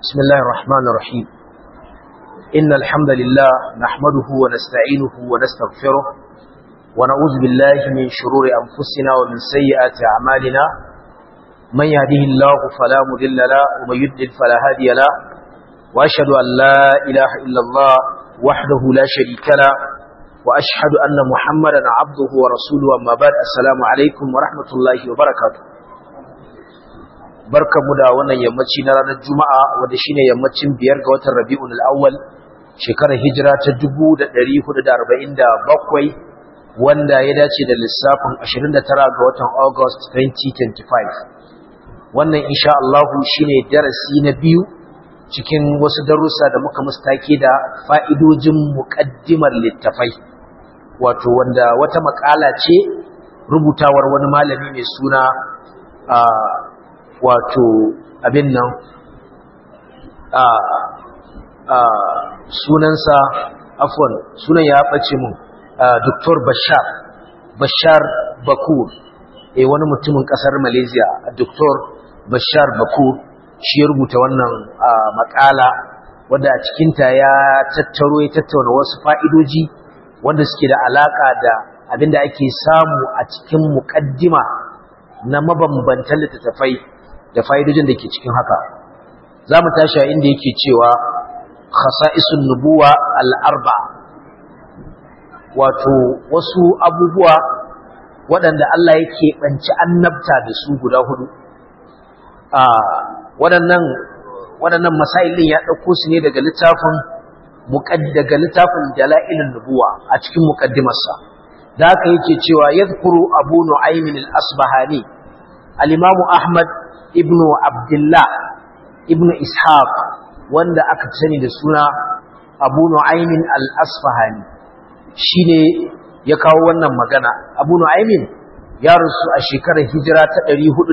بسم الله الرحمن الرحيم إن الحمد لله نحمده ونستعينه ونستغفره ونعوذ بالله من شرور أنفسنا ومن سيئات أعمالنا من يهده الله فلا مذل له ومن يدل فلا هادي له وأشهد أن لا إله إلا الله وحده لا شريك له وأشهد أن محمدا عبده ورسوله أما بعد السلام عليكم ورحمة الله وبركاته barkamu da wannan yammaci na ranar juma'a wanda shine yammacin biyar ga watan rabi'ul awwal shekarar hijira ta 1447 wanda ya dace da lissafin 29 ga watan august 2025 wannan insha Allah shine darasi na biyu cikin wasu darussa da muka mustake da fa'idojin muqaddimar littafai wato wanda wata makala ce rubutawar wani malami mai suna wato abin nan a a sunansa afwan sunan ya bace mun Dr. Bashar Bashar Bakur eh wani mutumin kasar Malaysia Dr. Bashar Bakur shi ya rubuta wannan makala wanda a cikin ta ya tattaro ya tattauna wasu fa'idoji wanda suke da alaka da abinda ake samu a cikin muqaddima na mabambantan littattafai da fa'idojin da ke cikin haka za mu tashi a inda yake cewa khasa'isun nubuwa al'arba wato wasu abubuwa waɗanda Allah yake ɓanci annabta da su guda hudu waɗannan waɗannan masailin ya ɗauko su ne daga littafin daga littafin dala'ilin nubuwa a cikin muƙaddimarsa da haka yake cewa yadhkuru abu nu'aymin al-asbahani al-imamu ahmad ibnu abdullah ibnu ishaq wanda aka sani da suna abu nu'aymin al-asfahani shine ya kawo wannan magana abu nu'aymin ya rasu a shekarar hijira ta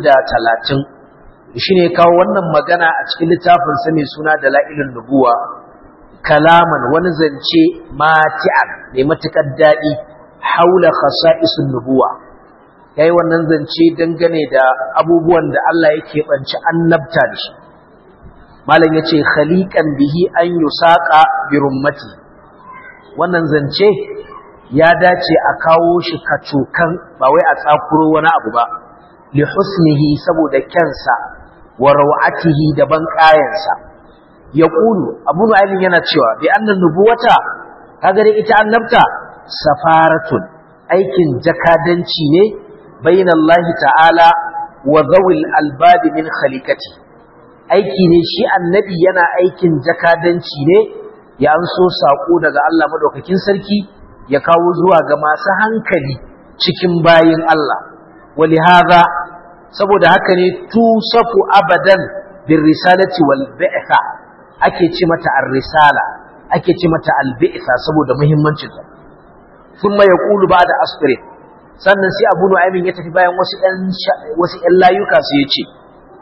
430 shine ya kawo wannan magana a cikin littafin sa mai suna dalailun nubuwa kalaman wani zance mati'an mai matukar dadi haula khasa'isun nubuwa ya yi wannan zance dangane da abubuwan da Allah yake ɓanci annabta da shi malam ya ce khaliƙan bihi an yi saƙa birummati wannan zance ya dace a kawo shi kacokan ba wai a tsakuro wani abu ba li husnihi saboda kyansa wa rawatihi da ban ƙayansa ya ƙulu abu nu'aymin yana cewa bi annan nubuwata kaga dai ita annabta safaratun aikin jakadanci ne بين الله تعالى وذوي الألباب من خليقته aiki ne shi annabi yana aikin jakadanci ne ya anso sako daga Allah madaukakin sarki ya kawo zuwa ga masu hankali cikin bayin Allah walihaza saboda haka ne tusafu abadan bir risalati wal bi'tha ake ce mata ar-risala ake ce mata al-bi'tha saboda muhimmancin ta thumma yaqulu ba'da asrin sannan sai abu nu'aymin ya tafi bayan wasu ɗan wasu ɗan layuka sai ya ce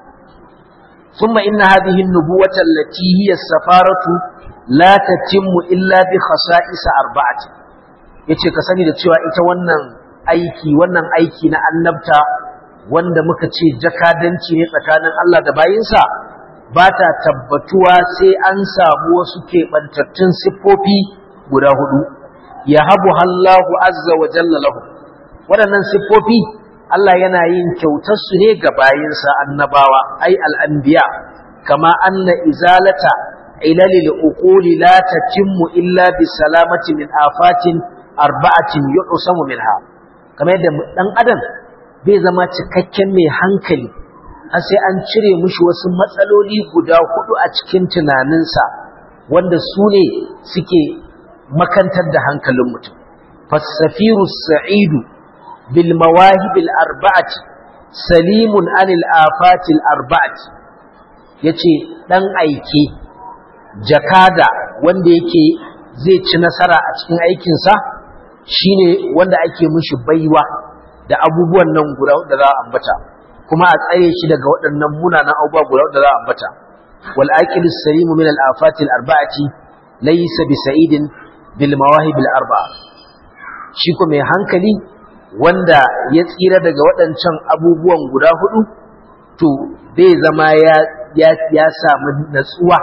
thumma inna hadhihi an-nubuwata allati hiya as-safaratu la tatimmu illa bi khasa'is arba'ati yace ka sani da cewa ita wannan aiki wannan aiki na annabta wanda muka ce jakadanci ne tsakanin Allah da bayinsa ba ta tabbatuwa sai an samu wasu keɓantattun siffofi guda hudu ya habu Allahu azza wa jalla lahu waɗannan siffofi Allah yana yin kyautarsu ne ga bayinsa annabawa ai al'anbiya kama anna izalata ilalil uquli la tatimmu illa bi salamati min afatin arba'atin yu'samu minha kamar yadda dan adam bai zama cikakken mai hankali har sai an cire mushi wasu matsaloli guda hudu a cikin tunaninsa wanda su ne suke makantar da hankalin mutum fasafiru sa'idu بالمواهب الأربعة سليم عن الآفات الأربعة yace dan aike jakada wanda yake zai ci nasara a cikin aikinsa shine wanda ake mishi baiwa da abubuwan nan guda da za a ambata kuma a tsare shi daga waɗannan munanan abubuwa guda da za a ambata wal aqilu salimu min al afati al arba'ati laysa bi sa'idin bil mawahib al arba'a shi ko mai hankali wanda ya tsira daga waɗancan abubuwan guda hudu to bai zama ya ya ya samu natsuwa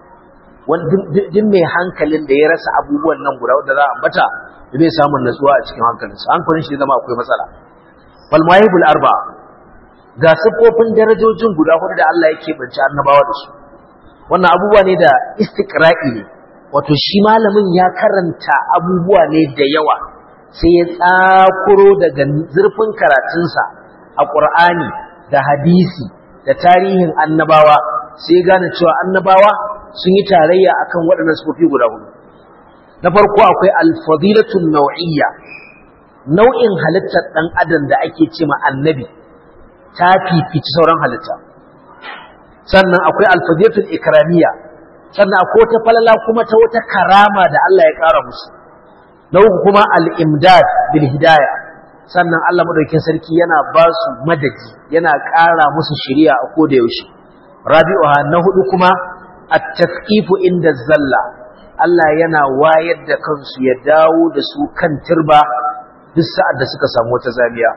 duk mai hankalin da ya rasa abubuwan nan guda wanda za a ambata da bai samun natsuwa a cikin hankalinsa hankalin shi zama akwai matsala fal mawahibul arba ga siffofin darajojin guda hudu da Allah yake bance annabawa da su wannan abubuwa ne da istiqra'i ne wato shi malamin ya karanta abubuwa ne da yawa sai ya tsakuro daga zurfin karatunsa a Qur'ani da hadisi da tarihin annabawa sai gane cewa annabawa sun yi tarayya akan waɗannan sufofi guda hudu na farko akwai alfadilatun nau'iyya nau'in halittar ɗan adam da ake ce ma annabi ta fifici sauran halitta sannan akwai alfadilatul ikramiyya sannan akwai wata falala kuma ta wata karama da Allah ya ƙara musu na uku kuma al-imdad bil hidayah sannan Allah madaukakin sarki yana ba su madadi yana ƙara musu shari'a a koda yaushe rabi'uha na hudu kuma at-tasqifu inda zalla Allah yana wayar da kansu ya dawo da su kan turba duk sa'ad da suka samu wata zamiya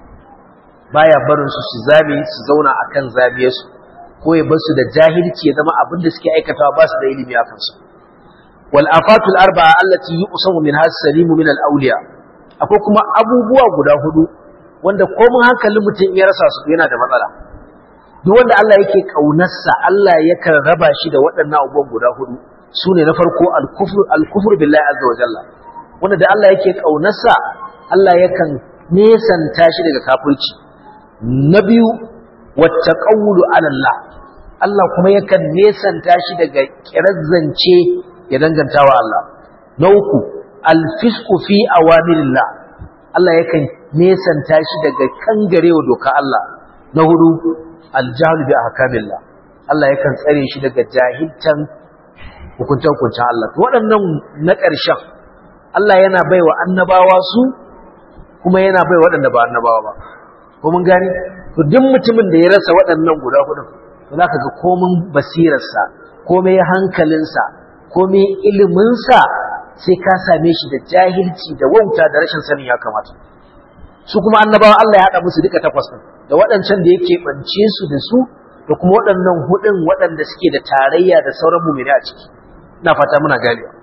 baya barin su su zame su zauna akan zamiyarsu ko ya bar su da jahilci ya zama abin da suke aikatawa ba su da ilimi a kansu wal afatul arba'a allati yusamu min has-salimu min al-awliya akwai kuma abubuwa guda hudu wanda komun hankalin mutum ya rasa su yana da matsala duk wanda Allah yake kaunarsa Allah yakan raba shi da waɗannan abubuwan guda hudu sune na farko al-kufr al-kufr billahi azza wa jalla wanda da Allah yake kaunarsa Allah yakan nesanta shi daga kafirci na biyu wattaqawlu ala Allah Allah kuma yakan nesanta shi daga kirazzance ya danganta wa Allah na uku alfisku fi awamirillah Allah yakan nesanta shi daga kangarewa doka Allah na hudu aljahlu bi ahkamillah Allah yakan tsare shi daga jahiltan hukuntan hukuncin Allah to waɗannan na ƙarshen Allah yana baiwa annabawa su kuma yana baiwa waɗanda ba annabawa ba ko mun gane to duk mutumin da ya rasa waɗannan guda hudu to zaka ga komin basirarsa komai hankalinsa komai iliminsa sai ka same shi da jahilci da wauta da rashin sanin ya kamata su kuma annabawa Allah ya haɗa musu duka takwas ɗin da waɗancan da yake ɓance su da su da kuma waɗannan hudun waɗanda suke da tarayya da sauran mumini a ciki ina fata muna ganewa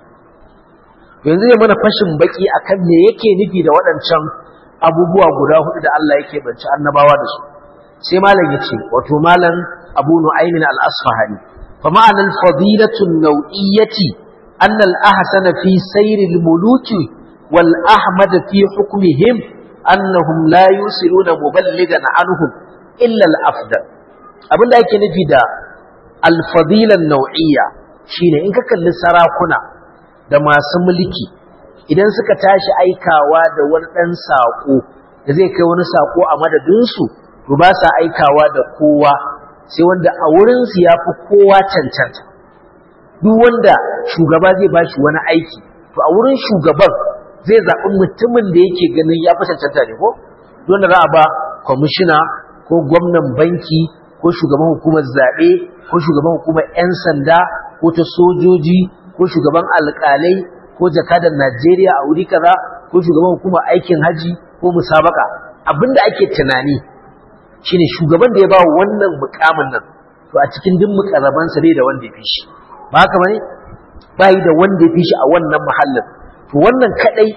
yanzu ya mana fashin baki akan me yake nufi da waɗancan abubuwa guda hudu da Allah yake ɓance annabawa da su sai malam yace wato malam Abu Nu'aymin al-Asfahani fa ma'anar fadilatun nau'iyyati أن الأحسن في سير الملوك والأحمد في حكمهم أنهم لا يوصلون مبلغا عنهم إلا الأفضل abin da ake nufi da alfadilan nau'iyya shine in ka kalli sarakuna da masu mulki idan suka tashi aikawa da wani ɗan saƙo da zai kai wani saƙo a madadinsu to ba sa aikawa da kowa sai wanda a wurinsu ya fi kowa cancanta duk wanda shugaba zai ba shi wani aiki to a wurin shugaban zai zaɓi mutumin da yake ganin ya fi cancanta ne ko wanda za a ba kwamishina ko gwamnan banki ko shugaban hukumar zaɓe ko shugaban hukumar 'yan sanda ko ta sojoji ko shugaban alƙalai ko jakadan najeriya a wuri kaza ko shugaban hukumar aikin haji ko musabaka abinda ake tunani shine shugaban da ya ba wannan mukamin nan to a cikin duk mukarrabansa bai da wanda ya fi shi ba haka bane bai da wanda ya fi shi a wannan mahallin to wannan kadai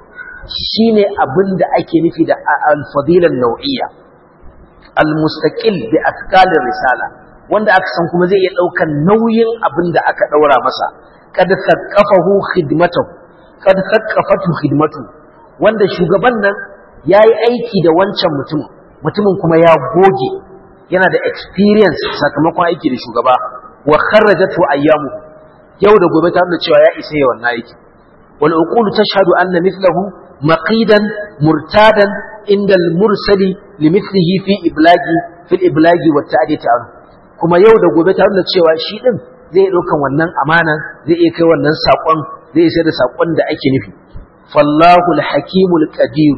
shine abin da ake nufi da al-fadila nau'iyya al-mustaqil bi atqalir risala wanda aka san kuma zai iya daukan nauyin abin da aka daura masa kad thaqafahu khidmatuhu kad thaqafatu khidmatu wanda shugaban nan yayi aiki da wancan mutum mutumin kuma ya goge yana da experience sakamakon aiki da shugaba wa kharrajatu ayyamu yau da gobe ta nuna cewa ya isa yawan aiki wal uqulu tashhadu anna mithlahu maqidan murtadan inda al mursali limithlihi fi iblagi fil iblagi wa ta'diti an kuma yau da gobe ta nuna cewa shi din zai daukan wannan amana zai iya kai wannan sakon zai isa da sakon da ake nufi fallahu al hakimul qadir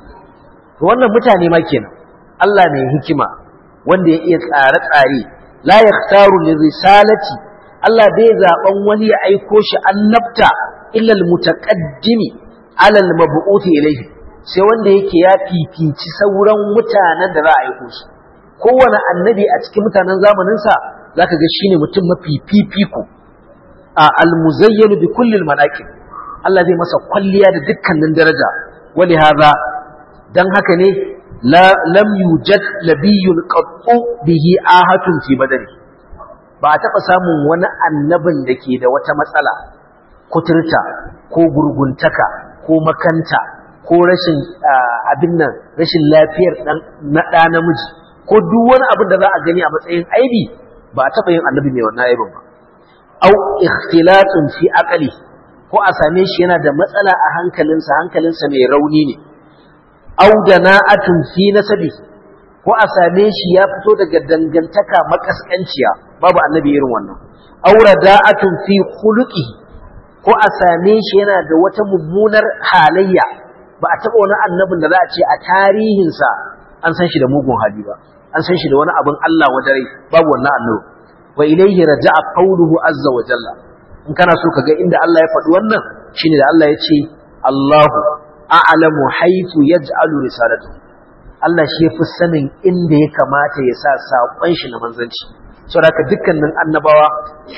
to wannan mutane ma kenan Allah mai hikima wanda ya iya tsare-tsare la yakhtaru lirisalati Allah bai zaben wani ya aiko shi annabta illa almutaqaddimi ala almab'uth ilayhi sai wanda yake ya fifici sauran mutanen da za a aiko su kowane annabi a cikin mutanen zamanin sa zaka ga shine mutum mafi fifiko a almuzayyan bi kulli almanaqib Allah zai masa kwalliya da dukkanin daraja wali hadha dan haka ne la lam yujad nabiyyun qattu bihi ahatun fi badani ba a taɓa samun wani annabin da ke da wata matsala kuturta ko gurguntaka ko makanta ko rashin abin nan rashin lafiyar na ɗa namiji ko duk wani abin da za a gani a matsayin aibi ba a taɓa yin annabi mai wannan aibin ba au ikhtilatun fi aqli ko a same shi yana da matsala a hankalinsa hankalinsa mai rauni ne au dana'atun fi nasabi ko a same shi ya fito daga dangantaka makaskanciya babu annabi irin wannan aura da'atun fi khuluqihi ko a same shi yana da wata mummunar halayya ba a taba wani annabin da za a ce a tarihinsa an san shi da mugun hali ba an san shi da wani abin Allah wa dare babu wannan annabi wa ilayhi raja'a qawluhu azza wa jalla in kana so kaga inda Allah ya faɗi wannan shine da Allah ya ce Allahu a'lamu haythu yaj'alu risalatahu Allah shi ya fi sanin inda ya kamata ya sa saƙon shi na manzanci. Saboda dukkanin annabawa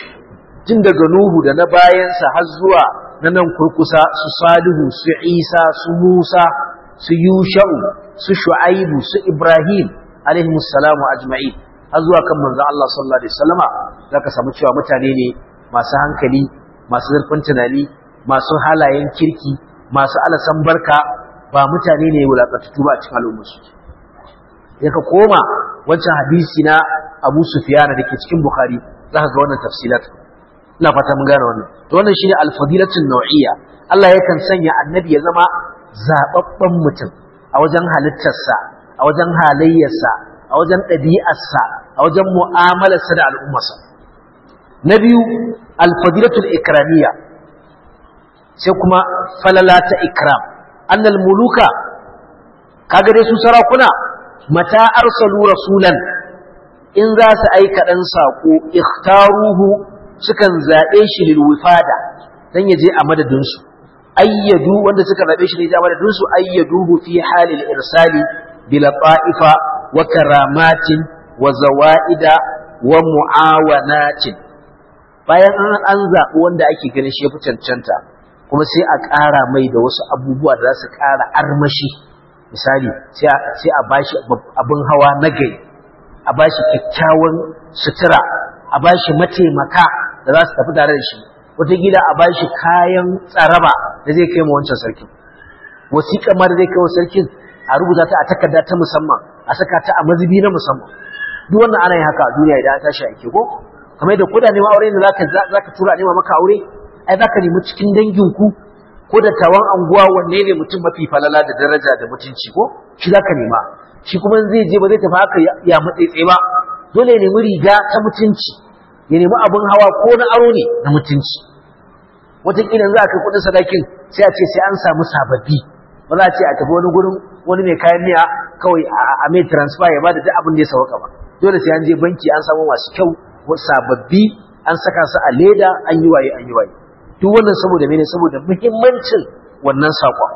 jin daga Nuhu da na bayansa har zuwa na nan kurkusa su Salihu, su Isa, su Musa, su Yusha'u, su Shu'aibu, su Ibrahim alaihi salamu ajma'in har zuwa kan manzon Allah sallallahu alaihi wasallama zaka samu cewa mutane ne masu hankali, masu zurfin tunani, masu halayen kirki, masu alasan barka, ba mutane ne wulaƙatattu ba a cikin al'ummarsu ya ka koma wancan hadisi na abu sufiyana da ke cikin bukhari za ka ga wannan tafsilat ina fata mun gane wannan to wannan shine alfadilatun nau'iyya Allah yakan sanya annabi ya zama zababben mutum a wajen halittarsa a wajen halayyarsa a wajen ɗabi'arsa a wajen mu'amalarsa da al'ummarsa na biyu alfadilatul ikramiyya sai kuma falala ta ikram annal muluka kaga dai su sarakuna mata arsalu rasulan in za su aika dan sako ikhtaruhu sukan zabe shi lil wifada dan yaje a madadin su ayyadu wanda suka zabe shi ne a madadin su ayyaduhu fi halil irsali bil ta'ifa wa karamatin wa zawaida wa muawanatin bayan an zaɓi wanda ake ganin shi ya fi cancanta kuma sai a ƙara mai da wasu abubuwa da za su ƙara armashi misali sai a bashi abin hawa na gai a bashi kyakkyawan sutura a bashi mataimaka da za su tafi tare da shi wataƙila a bashi kayan tsaraba da zai kai ma wancan sarkin wasiƙa ma da zai kai wa sarkin a rubuta ta a takarda ta musamman a saka ta a mazubi na musamman duk wannan ana yin haka a duniya idan an tashi aiki ko kamar da kuda neman aure ne zaka zaka tura nema maka aure ai zaka nemi cikin danginku ko da tawan anguwa wanne ne mutum mafi falala da daraja da mutunci ko shi zaka nema shi kuma zai je ba zai tafi haka ya matsaitse ba dole ya nemi riga ta mutunci ya nemi abin hawa ko na aro ne na mutunci wataƙila za a kai kuɗin sadakin sai a ce sai an samu sababbi ba za a ce a tafi wani gurin wani mai kayan miya kawai a mai transfer ya bada duk abin da ya sauka ba dole sai an je banki an samu masu kyau sababbi an saka su a leda an yi waye an yi waye duk wannan saboda mene saboda muhimmancin wannan saƙon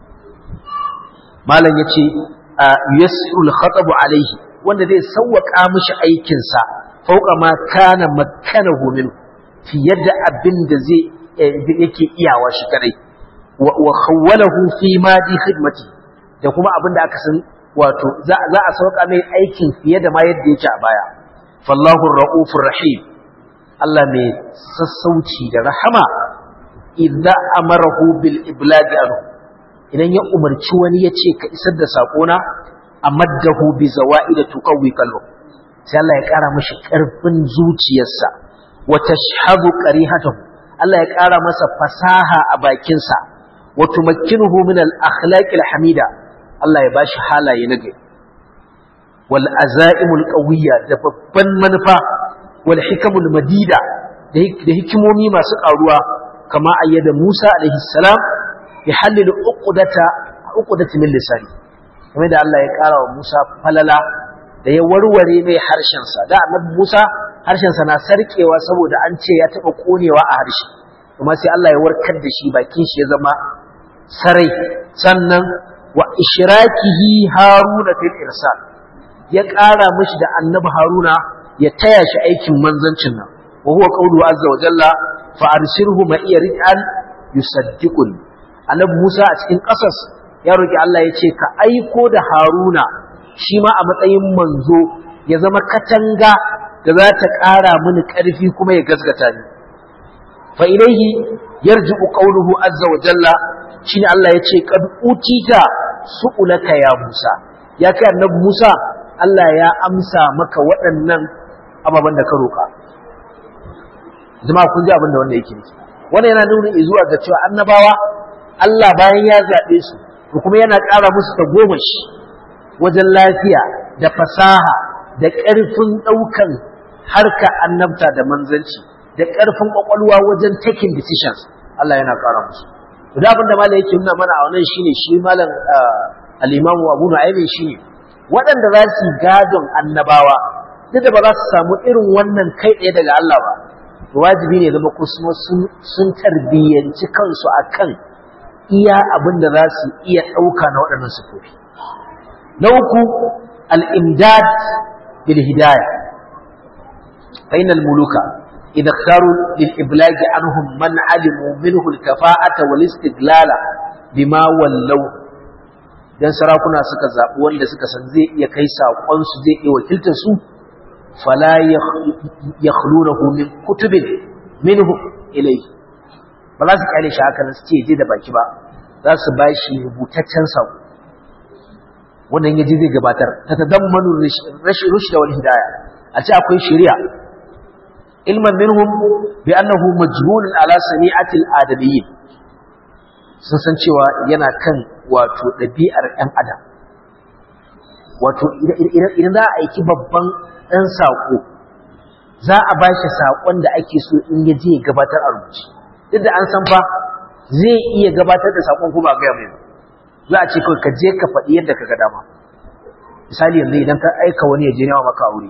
malam ya ce yasrul khatabu alaihi wanda zai sauwaka mishi aikinsa fauka ma kana makkanahu min fiye da abin da zai yake iyawa shi kadai wa khawwalahu fi madi khidmati da kuma abin da aka san wato za a sauka mai aikin fiye da ma yadda yake a baya fallahu ra'ufur rahim Allah mai sassauci da rahama idza amarahu bil iblagi anhu idan ya umarci wani ya ce ka isar da sakona amaddahu bi zawaid tuqawwi qalbu sai Allah ya kara mishi karfin zuciyarsa wa tashhadu qarihatahu Allah ya kara masa fasaha a bakinsa wa tumakkinuhu min al akhlaq al hamida Allah ya bashi halaye na gari wal azaimul qawiyya da babban manufa wal hikamul madida da hikimomi masu karuwa kama ayyada Musa alaihi salam bi halil uqdata uqdati min lisani kamar da Allah ya kara wa Musa falala da ya warware mai harshen sa da annabi Musa harshen sa na sarkewa saboda an ce ya taba konewa a harshe kuma sai Allah ya warkar da shi bakin shi ya zama sarai sannan wa ishrakihi haruna fil irsal ya ƙara mishi da annabi haruna ya taya shi aikin manzancin nan wa huwa qawluhu azza wa jalla fa arsilhu ma iya rij'an yusaddiqun annabi Musa a cikin ƙasas ya roki Allah ya ce ka aiko da Haruna shi ma a matsayin manzo ya zama katanga da za ta ƙara mini ƙarfi kuma ya gasgata ni fa ilaihi yarji'u qawluhu azza wa jalla shine Allah ya ce qad utita su'ulaka ya Musa ya kai annabi Musa Allah ya amsa maka waɗannan ababen da ka roƙa jama'a kun ji abin da wanda yake nufi wannan yana nuna zuwa ga cewa annabawa Allah bayan ya zaɓe su to kuma yana ƙara musu ta goma shi wajen lafiya da fasaha da ƙarfin ɗaukan harka annabta da manzanci da ƙarfin ƙwaƙwalwa wajen taking decisions Allah yana ƙara musu da abin da malam yake nuna mana a wannan shine shi malam al-imamu Abu Nu'aym shine waɗanda za su gadon annabawa duk da ba za su samu irin wannan kai ɗaya daga Allah ba to wajibi ne zama kuma sun tarbiyyanci kansu akan iya abin da za su iya ɗauka na waɗannan sufofi na uku al-imdad bil hidayah fa innal muluka إذا اختاروا للإبلاغ عنهم من علموا منه الكفاءة والاستقلال بما ولوا dan sarakuna suka zaɓi wanda suka san zai iya kai saƙonsu zai iya wakiltar su fala yakhlunahu min kutubin minhu ilayhi ba za su kyale shi haka nan su ce je da baki ba za su ba shi rubutaccen saƙo wannan yaji zai gabatar ta tadammanu rashin rushda wal hidaya a ce akwai shari'a علما منهم بأنه مجبول على سميعة الآدميين sun san cewa yana kan wato ɗabi'ar ‘yan adam wato idan za a aiki babban ɗan saƙo za a ba shi saƙon da ake so in ya je gabatar a rubuci duk da an san fa zai iya gabatar da saƙon kuma a gaya mai za a ce kawai ka je ka faɗi yadda ka ga dama misali yanzu idan ka aika wani ya je nema maka aure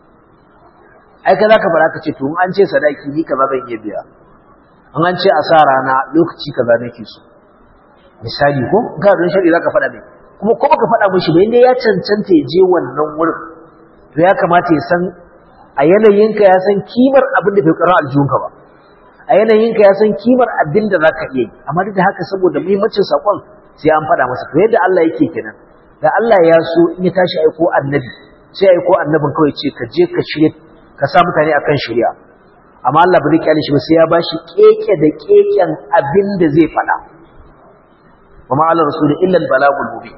ai ka zaka fara ka ce to an ce sadaki ni kaza zan iya biya an an ce a sa rana lokaci kaza nake so misali ko ga don shari'a zaka faɗa ne kuma ko baka faɗa mishi ba inda ya cancanta ya je wannan wurin to ya kamata ya san a yanayinka ya san kimar abin da bai karar aljihunka ba a yanayinka ya san kimar abin da zaka iya yi amma duk da haka saboda muhimmancin sakon sai an faɗa masa to yadda Allah yake kenan da Allah ya so in ya tashi aiko annabi sai aiko annabin kawai ce ka je ka shirye ka sa mutane akan shari'a amma Allah bai kyale shi ba sai ya bashi keke da keken abin da zai faɗa wa ma ala rasul illa al-balagul mubin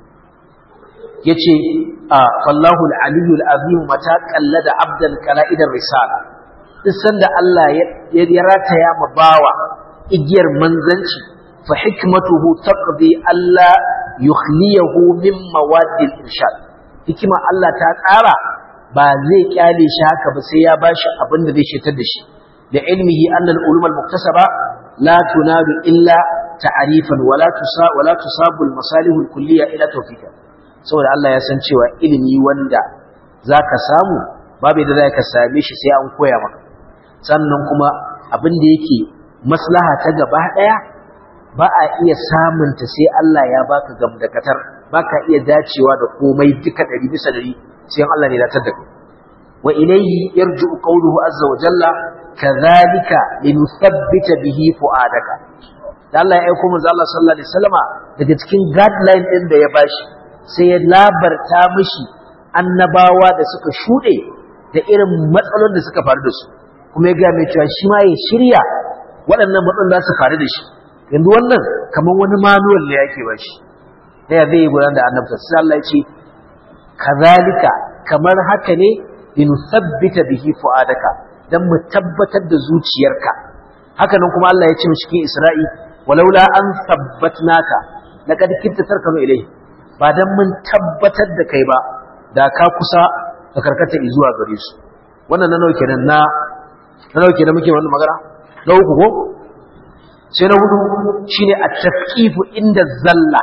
yace a fallahu al-aliyyu al-azim mata qallada abdan kala'idar risala duk sanda Allah ya rataya ma bawa igiyar manzanci fa hikmatuhu taqdi alla yukhliyahu min mawadil irshad hikima Allah ta tsara ba zai kyale shi haka ba sai ya bashi abin da zai shetar da shi da ilmihi anna al-ulum al-muktasaba la tunalu illa ta'rifan wala tusa wala tusabu al-masalih al-kulliyya ila tawfiqa saboda Allah ya san cewa ilimi wanda zaka samu babu da zaka same shi sai an koya maka sannan kuma abin da yake maslaha ta gaba daya ba a iya samunta sai Allah ya baka gamdakatar baka iya dacewa da komai duka 100 bisa 100 sai Allah ne latar da kai wa ilayhi yarji'u qawluhu azza wa jalla kadhalika linuthabbita bihi fu'adaka da Allah ya aika manzo Allah sallallahu alaihi wasallama daga cikin guideline din da ya bashi sai ya labarta mishi annabawa da suka shude da irin matsalolin da suka faru da su kuma ya ga mai cewa shi ma ya shirya waɗannan matsalolin za su faru da shi yanzu wannan kamar wani manual ne yake bashi da ya zai gudanar da annabta sai Allah ya ce kazalika kamar haka ne in sabbita bihi fuadaka dan mu tabbatar da zuciyarka haka nan kuma Allah ya ce cikin Isra'i walaula an sabbatnaka laqad kitta tarkanu ilayhi ba dan mun tabbatar da kai ba da ka kusa ka karkata zuwa gare su wannan nan kenan na na nauke da muke wannan magana na uku ko sai na hudu shine at-tafqifu inda zalla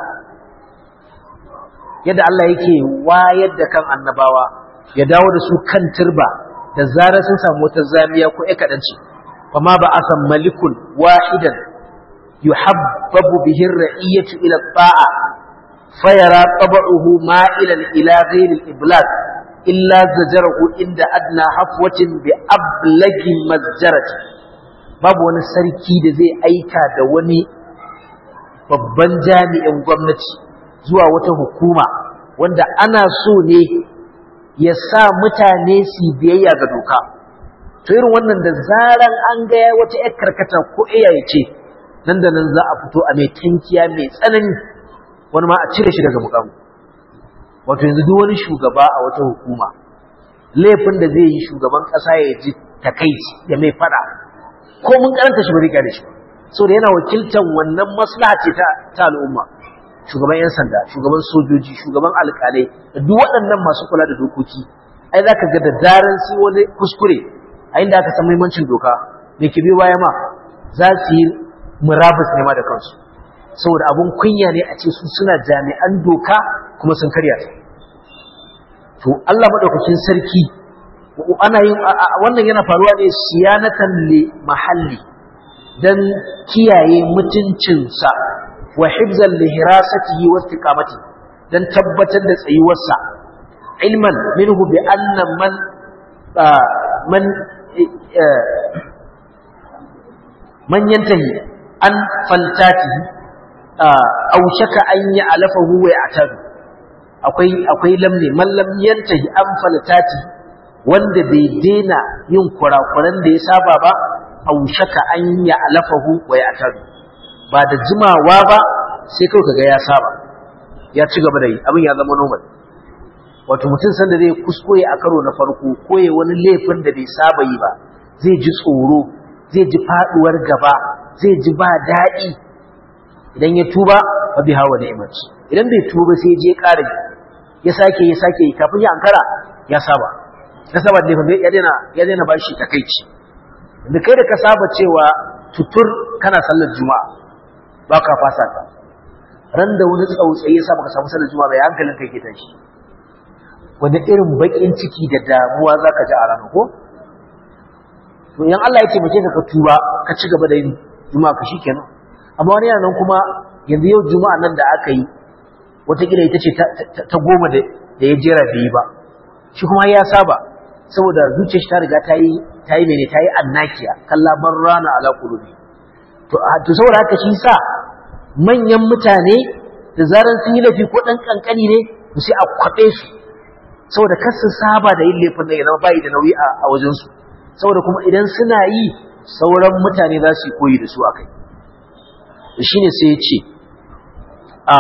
yadda Allah yake wayar da kan annabawa ya dawo da su kan turba da zarar sun samu wata zamiya ko ikadanci fama ba asan malikun wahidan yuhabbabu bihi ar-ra'iyatu ila ta'a fayara tab'uhu ma'ilan ila ghayri al-iblag illa zajarahu inda adna hafwatin bi ablagi mazjarati babu wani sarki da zai aika da wani babban jami'in gwamnati zuwa wata hukuma wanda ana so ne ya sa mutane su biyayya ga doka to irin wannan da zaran an ga wata yar karkata ko iyaye ce nan da nan za a fito a mai tankiya mai tsanani wani ma a cire shi daga mukamu wato yanzu duk wani shugaba a wata hukuma laifin da zai yi shugaban kasa ya ji takaici ya mai fada ko mun karanta shi bari kare shi so da yana wakiltar wannan maslaha ce ta al'umma shugaban yan sanda shugaban sojoji shugaban alƙalai da duk waɗannan masu kula da dokoki ai za ka ga da daren sai wani kuskure a inda aka san muhimmancin doka me ke biyo baya ma za su yi murabus ne ma da kansu saboda abun kunya ne a ce su suna jami'an doka kuma sun karya ta to Allah madaukakin sarki ana yin wannan yana faruwa ne siyanatan li mahalli dan kiyaye mutuncinsa wa hifzan li hirasatihi wa istiqamati dan tabbatar da tsayuwarsa ilman minhu bi anna man man man yantahi an faltatihi aw shaka an ya'lafahu wa ya'tadu akwai akwai lamne man lam yantahi an faltati wanda bai dena yin kurakuran da ya saba ba aw shaka an ya'lafahu wa ya'tadu ba da jimawa ba sai kawai kaga ya saba ya ci gaba da yi abin ya zama normal wato mutum sanda zai kuskure a karo na farko ko ya wani laifin da bai saba yi ba zai ji tsoro zai ji faduwar gaba zai ji ba daɗi idan ya tuba ba bi hawa ni'mat idan bai tuba sai je ƙara ya sake ya sake kafin ya ankara ya saba ya saba da laifin ya daina ya daina bashi takeici da kai da ka saba cewa tutur kana sallar juma'a ba ka fasa ta ran da wani tsautsayi ya sa baka samu sallar juma'a bai hankalin kai ke tashi wani irin bakin ciki da damuwa zaka ji a ranar ko to idan Allah ya taimake ka ka tuba ka ci gaba da yin juma'a ka shikenan amma wani yana nan kuma yanzu yau juma'a nan da aka yi watakila ita ce ta goma da ya jera da yi ba shi kuma ya saba saboda zuciyar shi ta riga ta yi ta yi mene ta yi annakiya kalla bar rana ala qulubi to to saboda haka shi sa manyan mutane da zaran sun yi laifi ko dan kankani ne to sai a kwabe su saboda kar su saba da yin laifin da ya zama bai da nauyi a wajen su saboda kuma idan suna yi sauran mutane za su yi koyi da su akai shine sai ya ce a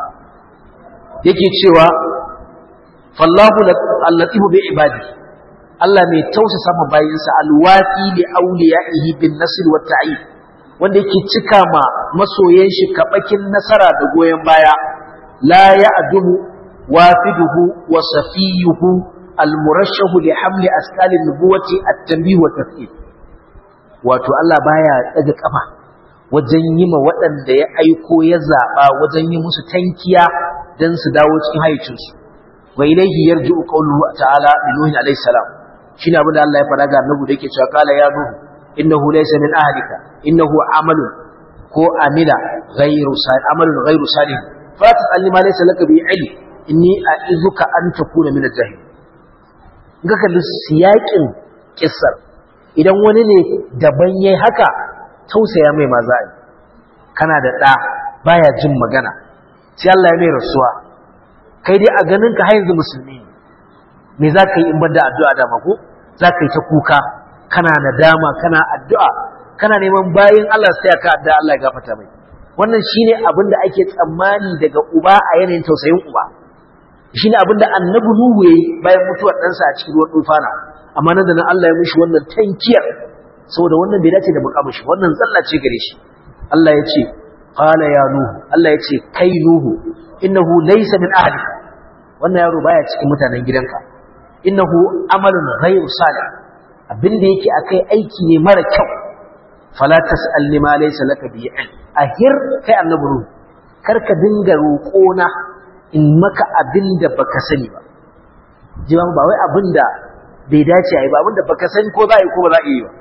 yake cewa fallahu allatifu bi ibadi Allah mai tausasa ma bayinsa alwafi li awliyaihi bin nasr wa ta'id wanda yake cika ma masoyan shi kabakin nasara da goyen baya la ya'dumu wafiduhu wa safiyuhu almurashahu li hamli asqal an-nubuwati at-tanbih wa tafsir wato Allah baya daga kafa wajen yi ma waɗanda ya aiko ya zaɓa wajen yi musu tankiya don su dawo cikin haicinsu wa ilaihi yarji'u qawluhu ta'ala li nuhin alayhi salam shine abin da Allah ya faɗa ga annabi da yake cewa qala ya nuhu innahu laysa min ahlika innahu amalun ko amila ghayru salih amalun ghayru salih fa tas'alni ma laysa laka bi ilm inni a'izuka an takuna min al-jahil ga kalli siyakin kissar idan wani ne daban yayi haka tausaya mai maza yi kana da ɗa baya jin magana sai Allah ya mai rasuwa kai dai a ganin ka yanzu musulmi ne me za ka yi in bar da addu'a da mako za ka yi ta kuka kana nadama kana addu'a kana neman bayin Allah sai ka addu'a Allah ya gafarta mai wannan shine abin da ake tsammani daga uba a yanayin tausayin uba shine abin da annabi Nuhu yayi bayan mutuwar ɗansa a cikin ruwan tufana amma nan da nan Allah ya mishi wannan tankiyar saboda wannan bai dace da mukamin shi wannan tsalla ce gare shi Allah ya ce qala ya nuhu Allah ya ce kai nuhu innahu laysa min ahlika wannan yaro baya cikin mutanen gidanka innahu amalun ghayru salih abinda yake akai aiki ne mara kyau fala tas'al lima laysa laka bi ilm ahir kai annabi ruhu karka dinga roƙona in maka abinda baka sani ba jiwa ba wai abinda bai dace a yi ba abinda baka sani ko za a yi ko ba za a yi ba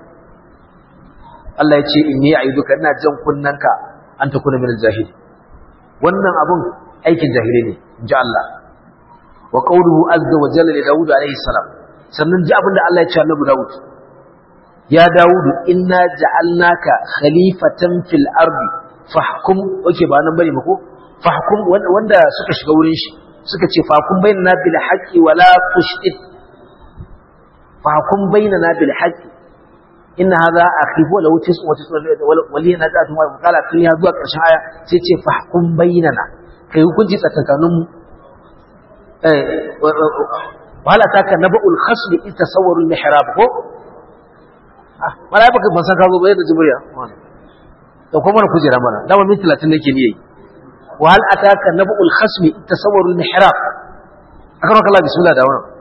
Allah ya ce inni a'iduka ina jan kunnanka an takuna min al-jahil wannan abun aikin jahili ne inji Allah wa qawluhu azza wa jalla li daud alayhi salam sannan ji abinda Allah ya ce annabi daud ya daud inna ja'alnaka khalifatan fil ardi fahkum oke ba nan bane ba ko fahkum wanda suka shiga wurin shi suka ce fahkum bainana bil haqqi wala tushdid fahkum bainana bil haqqi inna hadha akhi wa law tis'u wa tis'u wali na ta tuma kala tun ya zuwa karshen aya sai ce fahkum bainana kai hukunci tsakankanin mu eh wala taka nabul khasl in tasawwaru al mihrab ko ah mala baka ban san ka zo ba yadda jibriya da kuma kujera mana dama min 30 nake ne yayi wa hal ataka nabul khasm in tasawwaru al mihrab akan Allah bismillah da wannan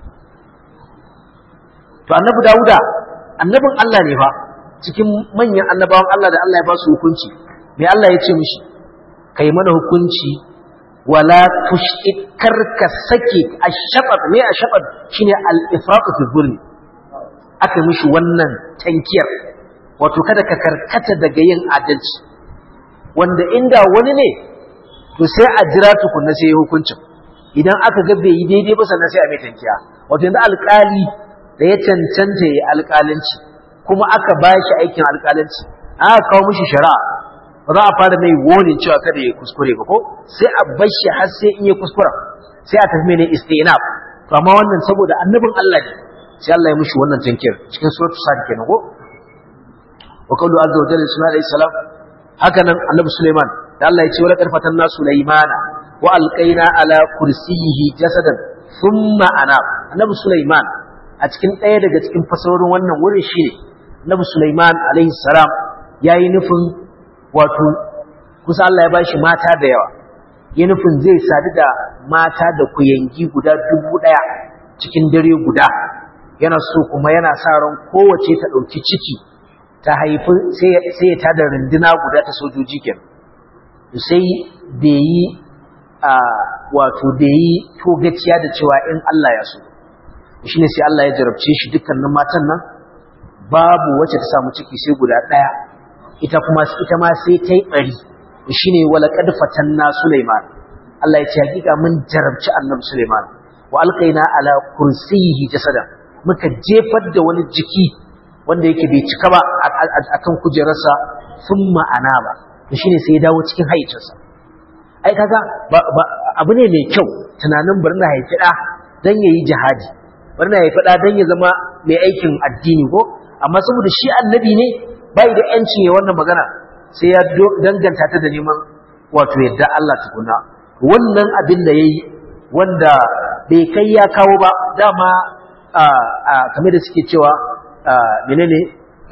to annabi dauda annabin Allah ne fa cikin manyan annabawan Allah da Allah ya ba su hukunci me Allah ya ce mishi kai mana hukunci wala tushid karka sake ashabat me ashabat shine al-ifrat fi zulmi aka mishi wannan tankiyar wato kada ka karkata daga yin adalci wanda inda wani ne to sai a jira tukunna sai hukuncin idan aka ga bai yi daidai ba sannan sai a mai tankiya wato yanzu alƙali da ya cancanta ya alƙalanci kuma aka ba shi aikin alƙalanci aka kawo mishi shari'a ba za a fara mai wonin cewa kada ya kuskure ba ko sai a bar shi har sai in ya kuskura sai a tafi mai istinaf to amma wannan saboda annabin Allah ne sai Allah ya mishi wannan tankiyar cikin suratul sad kenan ko wa qawlu azza wa jalla sunan alayhi salam haka nan annabi Sulaiman da Allah ya ce wala karfatan na Sulaimana wa alqaina ala kursiyyihi jasadan thumma anab annabi Sulaiman a cikin ɗaya daga cikin fasarorin wannan wurin shi ne Nabi Sulaiman alaihi salam yayi nufin wato kusa Allah ya bashi mata da yawa ya nufin zai sadu da mata da kuyangi guda dubu ɗaya cikin dare guda yana so kuma yana sa ran kowace ta ɗauki ciki ta haifi sai ya tada runduna guda ta sojoji kenan sai bai yi wato bai yi togaciya da cewa in Allah ya so shi ne sai Allah ya jarabce shi dukkanin matan nan babu wacce ta samu ciki sai guda ɗaya ita kuma ita ma sai ta yi ɓari shi ne wala ƙadfatan na Sulaiman Allah ya ce hakika mun jarabci annabi Sulaiman wa alƙaina ala kursiyihi jasadan muka jefar da wani jiki wanda yake bai cika ba akan kujerarsa sun ma'ana ba shi ne sai ya dawo cikin haicinsa ai kaga abu ne mai kyau tunanin bari na haifi ɗa don ya yi jihadi bari na haifi ɗa don ya zama mai aikin addini ko amma saboda shi annabi ne bai da yancin ya wannan magana sai ya danganta ta da neman wato yadda Allah tukuna wannan abin da ya yi wanda bai kai ya kawo ba dama kamar da suke cewa menene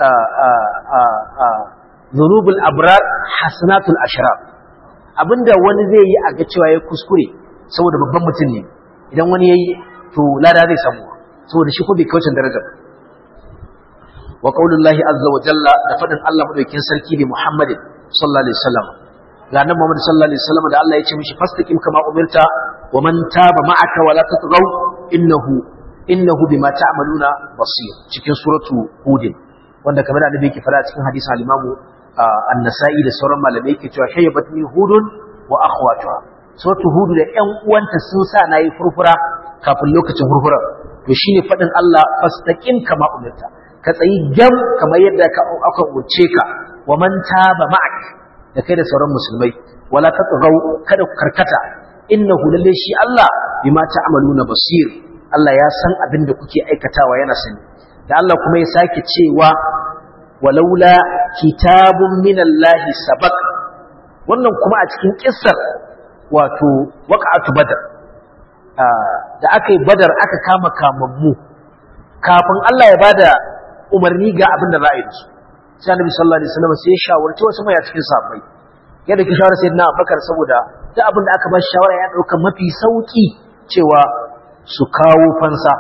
zunubul abrar hasanatul ashrar abinda wani zai yi a ga cewa ya kuskure saboda babban mutum ne idan wani yayi to lada zai samu saboda shi ko bai kaucin darajar wa qaulullahi azza wa jalla da fadin Allah madaukakin sarki ne Muhammad sallallahu alaihi wasallam ga nan Muhammad sallallahu alaihi wasallam da Allah ya ce mishi fastaqim kama umirta wa man taba ma'aka wala tatghaw innahu innahu bima ta'maluna basir cikin suratu hud wanda kamar da annabi yake fara cikin hadisin al-Imam an-Nasa'i da sauran malamai yake cewa shayyabatni hudun wa akhwatuha suratu hud da ƴan uwanta sun sa nayi furfura kafin lokacin furfura to shine fadin Allah fastaqim kama umirta ka tsayi gam kamar yadda aka umarce ka wa man taba ma'ak da kai da sauran musulmai wala tatghaw kada ku karkata innahu lalle shi Allah bima ta'maluna basir Allah ya san abin da kuke aikatawa yana sani da Allah kuma ya sake cewa walaula kitabun minallahi sabaq wannan kuma a cikin kissar wato waqa'atu badar da aka yi badar aka kama kamammu kafin Allah ya bada umarni ga abin da za a yi su sai annabi sallallahu alaihi wasallam sai ya shawarci wasu mai a cikin sahabbai yadda ki shawara sayyidina Abubakar saboda duk abin da aka ba shi shawara ya dauka mafi sauki cewa su kawo fansa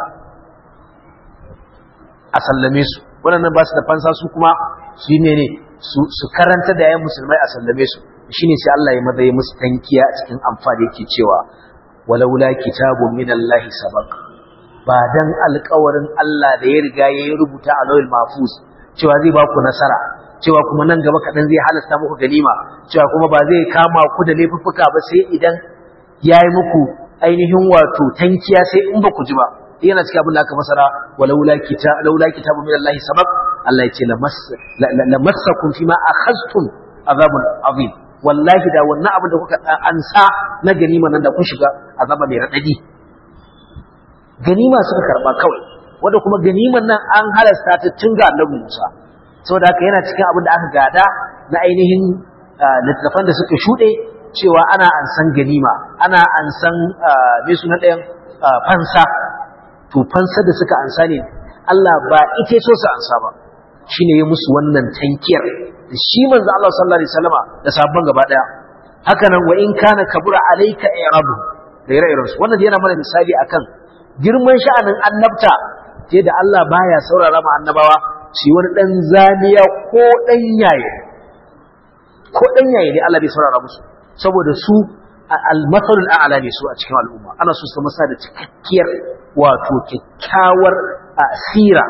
a sallame su waɗannan ba su da fansa su kuma su yi ne su karanta da yayin musulmai a sallame su shine sai Allah ya maza ya musu tankiya a cikin amfani yake cewa walaula kitabun minallahi sabaq ba dan alƙawarin Allah da ya riga ya rubuta a lawil mahfuz cewa zai ba ku nasara cewa kuma nan gaba kaɗan zai halasta muku ganima cewa kuma ba zai kama ku da laifuffuka ba sai idan ya yi muku ainihin wato tankiya sai in ba ku ji ba yana cikin abin da aka fasara walaula kita laula kitabu min Allah sabab Allah ya ce lamassakum fima akhadtum azabun azim wallahi da wannan abin da kuka ansa na ganima nan da kun shiga azaba mai radadi ganima suka karba kawai wanda kuma ganiman nan an halasta ta tun ga Annabi Musa saboda haka yana cikin abin da aka gada na ainihin littattafan da suka shuɗe cewa ana ansan ganima ana ansan me suna ɗayan fansa to fansa da suka ansa ne Allah ba ita so su ansa ba shine ya musu wannan tankiyar da shi manzo Allah sallallahu alaihi wasallama da sabon gaba daya haka nan wa in kana kabura alayka i'rabu da ire-iren su wannan yana mana misali akan girman sha'anin annabta ce da Allah baya saurara ma annabawa shi wani dan zaniya ko dan yaye ko dan yaye ne Allah bai saurara musu saboda su al-mathalul a'la ne su a cikin al'umma ana so su masa da cikakkiyar wato kyakkyawar asira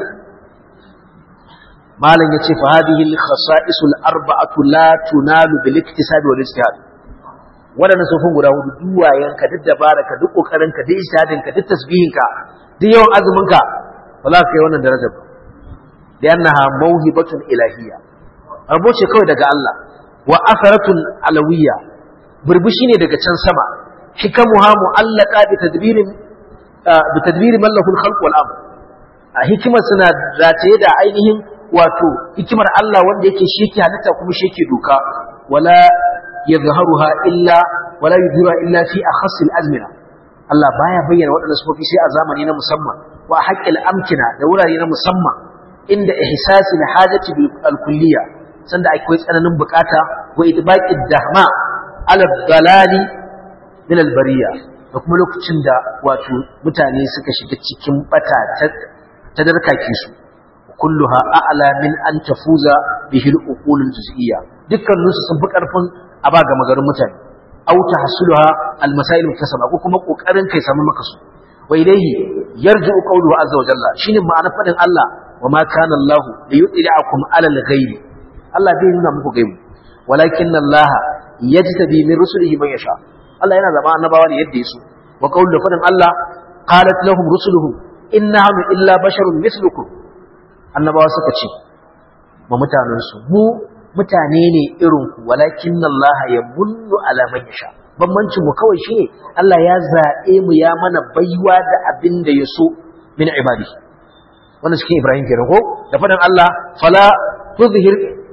malam yace fa hadhihi al-khasa'is al-arba'atu la tunalu bil iktisab wal ijtihad wadannan sofin guda hudu duwayenka duk dabaraka duk kokarinka duk ijtihadinka duk tasbihinka duk yawan azuminka ba za ka kai wannan darajar ba li'annaha mawhibatun ilahiyya rabo ce kawai daga Allah wa asaratun alawiyya burbushi ne daga can sama hikamuha mu'allaqa bi tadbirin bi tadbiri man lahu al-khalq wal amr a hikimar suna rataye da ainihin wato hikimar Allah wanda yake shi yake halitta kuma shi yake doka wala yadhharuha illa wala yudhira illa fi akhass al-azmina Allah baya bayyana waɗannan sufofi sai a zamani na musamman wa haqqil amkina da wurare na musamman inda ihsasi al-hajati bil kulliyya sanda akwai tsananin bukata wa idbaqi dahma ala dalali min al-bariya da kuma lokacin da wato mutane suka shiga cikin bata ta darkake su kulluha a'la min an tafuza bihi al-uqul al-juz'iyya dukkanin su sun fi karfin a ba ga magarin mutane aw tahsuluha al-masail muktasaba ko kuma kokarin kai samu maka su wa ilayhi yarji'u qawluhu azza wa jalla shine ma'anar fadin Allah wa ma kana Allah liyudli'akum 'ala al-ghaibi Allah bai nuna muku gaibu walakin Allah yajtabi min rusulihi man yasha Allah yana zama annabawa ne yadda yaso wa qawlu fadin Allah qalat lahum rusuluhum inna illa basharun mislukum annabawa suka ce ma mutanensu mu mutane ne irin ku walakin Allah ya munnu ala man yasha bambancin mu kawai shine Allah ya zabe mu ya mana baiwa da abin da ya so min ibadi wannan cikin Ibrahim kenan ko da fadan Allah fala tuzhir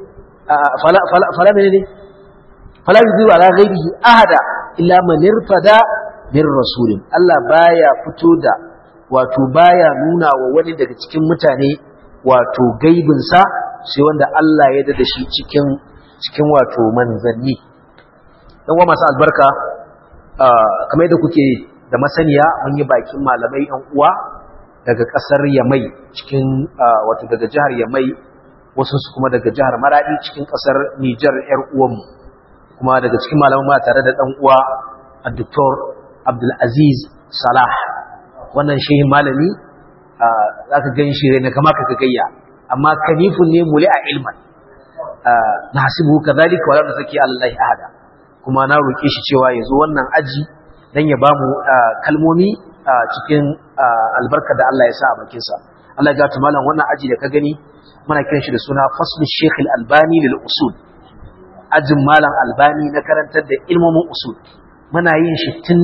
fala fala fala menene fala yuzhiru ala ghaibihi ahada illa man irtada min rasulin Allah baya fito da wato baya nuna wa wani daga cikin mutane wato gaibinsa sai wanda Allah ya dada shi cikin cikin wato manzanni dan uwa masu albarka kamar yadda kuke da masaniya mun yi bakin malamai ɗan uwa daga ƙasar Yamai cikin wato daga jihar Yamai wasu su kuma daga jihar Maradi cikin ƙasar Nijar ƴar uwanmu kuma daga cikin malaman ma tare da ɗan uwa Dr. Abdul Aziz Salah wannan shehin malami za ka gan shi ne kama ka gayya amma kanifun ne muli a ilman na hasibu ka zalika wadanda sake Allah ahada kuma na roƙe shi cewa ya zo wannan aji dan ya bamu kalmomi cikin albarka da Allah ya sa a bakinsa Allah ya gata malam wannan aji da ka gani muna kiran shi da suna faslu Sheikh Al-Albani lil usul ajin malam Albani na karantar da ilmomin usul muna yin shi tun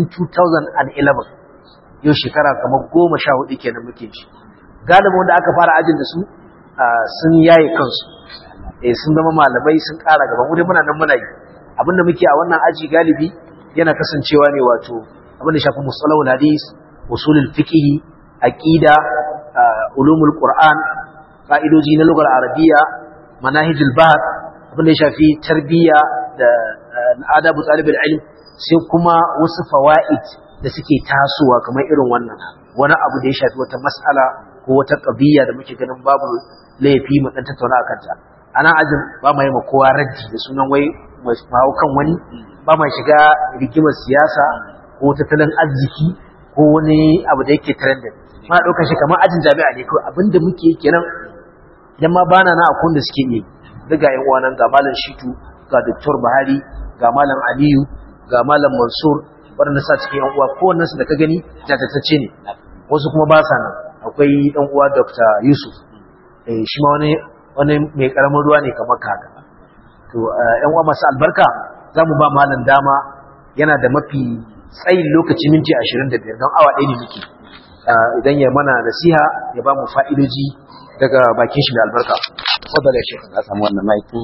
2011 yau shekara kamar goma sha hudu kenan muke shi galibin wanda aka fara ajin da su sun yaye kansu eh sun zama malamai sun ƙara gaba mu dai muna nan muna yi abinda muke a wannan aji galibi yana kasancewa ne wato abinda shafi musalahul hadis usulul fiqh aqida ulumul qur'an fa'idoji na lugar arabiya manahijul bahth abinda ya shafi tarbiyya da adabu talibul ilm sai kuma wasu fawaid da suke tasowa kamar irin wannan wani abu da ya shafi wata mas'ala ko wata qadiyya da muke ganin babu laifi mu dan tattauna akan ta anan ajin ba mai ma kowa raddi da sunan wai mai kan wani ba mai shiga rigimar siyasa ko tattalin arziki ko wani abu da yake trending ma daukar shi kamar ajin jami'a ne kawai abinda muke kenan idan ma bana na akun da suke yi daga yan uwa nan ga malam Shitu ga Dr. Bahari ga malam Aliyu ga malam Mansur waɗanda sa cikin yan uwa kowannen su da ka gani jajatacce ne wasu kuma ba sa nan akwai ɗan uwa Dr. Yusuf eh shi ma wani wani mai karamin ruwa ne kamar kaka to yan uwa masu albarka za mu ba malam dama yana da mafi tsayin lokaci minti 25 don awa ɗaya ne muke idan ya mana nasiha ya ba mu fa'idoji daga bakin shi da albarka fadala ya shekara na samu wannan maikin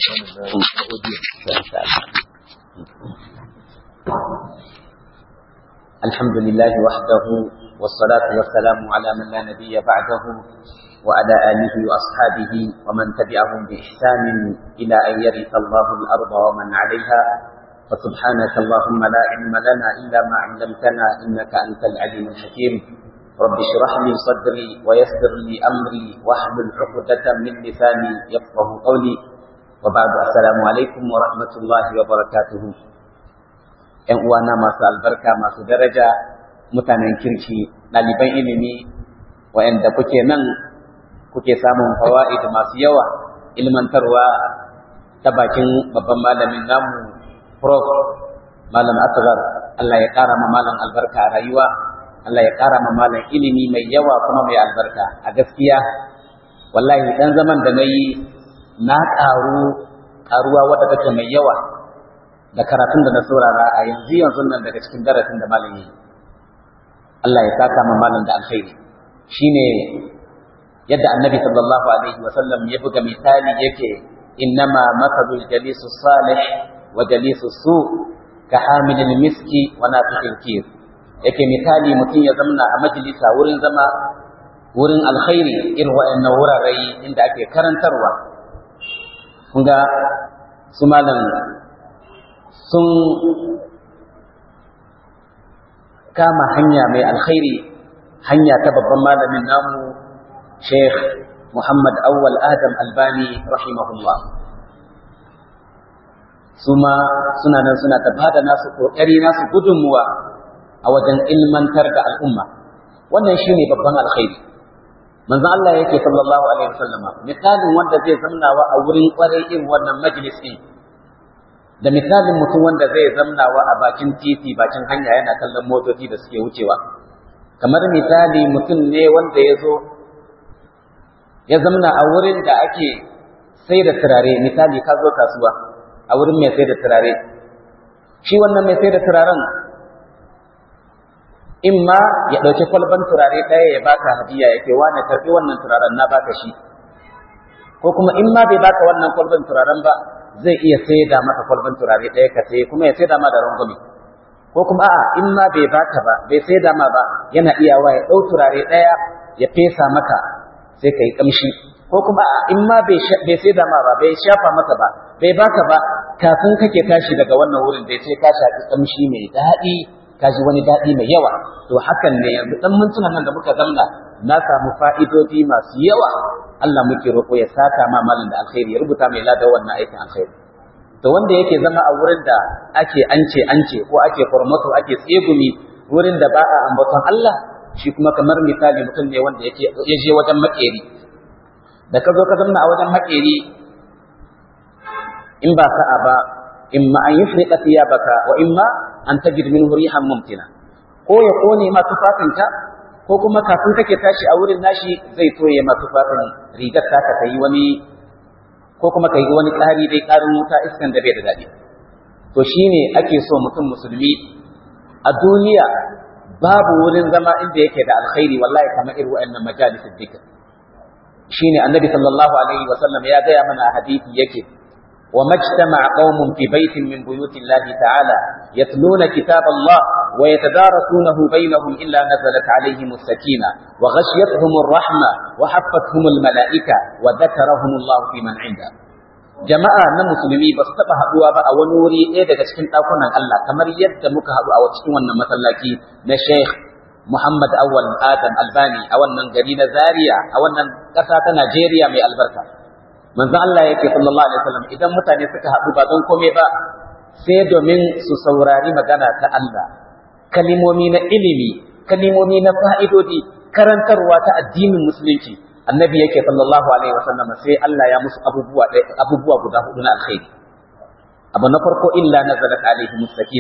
الحمد لله وحده والصلاة والسلام على من لا نبي بعده وعلى آله وأصحابه ومن تبعهم بإحسان إلى أن يرث الله الأرض ومن عليها فسبحانك اللهم لا علم لنا إلا ما علمتنا إنك أنت العليم الحكيم رب اشرح لي صدري ويسر لي أمري واحلل عقدة من لساني يفقه قولي وبعد السلام عليكم ورحمة الله وبركاته ‘Yan uwana masu albarka masu daraja mutanen kirki ɗaliban ilimi wa'yanda kuke nan kuke samun fawa'id masu yawa ilmantarwa ta bakin babban malamin namu prof malam asgar Allah ya ƙara ma malam albarka a rayuwa Allah ya ƙara ma malam ilimi mai yawa kuma mai albarka a gaskiya wallahi dan zaman da nayi na ƙaru ƙaruwa wadda take mai yawa da karatun da na saurara a yanzu yanzu nan daga cikin darasin da malam yi Allah ya saka ma malam da alkhairi shine yadda annabi sallallahu alaihi wa sallam ya buga misali yake innama mathalul jalisu salih wa jalisu su ka hamilil miski wa nafikhil kir yake misali mutum ya zamna a majalisa wurin zama wurin alkhairi irin waɗannan wurare inda ake karantarwa kun ga su malam sun kama hanya mai alkhairi hanya ta babban malamin namu Sheikh Muhammad Awwal Adam Albani rahimahullah suma suna nan suna ta bada nasu kokari nasu gudunmuwa a wajen ilmantar da al'umma wannan shine babban alkhairi manzo Allah yake sallallahu alaihi wasallam misalin wanda zai zamnawa a wurin kwarai irin wannan majlis din da misalin mutum wanda zai zamnawa a bakin titi bakin hanya yana kallon motoci da suke wucewa kamar misali mutum ne wanda ya zo ya zamna a wurin da ake sai da turare misali ka zo kasuwa a wurin mai sai da turare shi wannan mai sai da turaren in ma ya ɗauki kwalban turare ɗaya ya baka hadiya ya ce wane karɓi wannan turaren na baka shi ko kuma in ma bai baka wannan kwalban turaren ba zai iya sai da maka kwalban turare ɗaya ka sai kuma ya sai da ma da rangwame ko kuma a'a in ma bai baka ba bai sai da ma ba yana iyawa ya ɗau turare ɗaya ya fesa maka sai ka yi ƙamshi ko kuma in ma bai sai da ma ba bai shafa maka ba bai baka ba kafin kake tashi daga wannan wurin da sai ka shafi ƙamshi mai daɗi ka ji wani daɗi mai yawa to hakan ne yanzu ɗan mintuna nan da muka zamna na samu fa'idodi masu yawa Allah muke roƙo ya saka ma malam da alkhairi ya rubuta mai lada wannan aikin alkhairi to wanda yake zama a wurin da ake ance ance ko ake formato ake tsegumi wurin da ba a ambaton Allah shi kuma kamar misali mutum ne wanda yake ya je wajen makeri da ka zo ka zamna a wajen makeri in ba sa'a ba imma an yufriqa thiyabaka wa imma an tajid minhu rihan mumtina ko ya kone ma tufafinka ko kuma kafin kake tashi a wurin nashi zai toye ma tufafin rigar taka ta yi wani ko kuma ka yi wani ƙari dai ƙarin wuta iskan da bai da daɗi to shine ake so mutum musulmi a duniya babu wurin zama inda yake da alkhairi wallahi kamar irin wa'annan majalisul dhikr shine annabi sallallahu alaihi wa sallam ya gaya mana a hadisi yake وما اجتمع قوم في بيت من بيوت الله تعالى يتلون كتاب الله ويتدارسونه بينهم إلا نزلت عليهم السكينة وغشيتهم الرحمة وحفتهم الملائكة وذكرهم الله في من عنده jama'a na musulmi ba su taɓa haɗuwa ba a wani wuri ɗaya daga cikin ɗakunan Allah kamar yadda muka haɗu a cikin wannan masallaci na Sheikh Muhammad Awal Adam Albani a wannan gari na Zaria a wannan ƙasa ta Najeriya mai albarka manzo Allah yake sallallahu alaihi wasallam idan mutane suka haɗu ba don komai ba sai domin su saurari magana ta Allah kalimomi na ilimi kalimomi na fa'idodi karantarwa ta addinin musulunci annabi yake sallallahu alaihi wasallam sai Allah ya musu abubuwa abubuwa guda hudu na alkhairi abu na farko illa nazalat alaihim sakina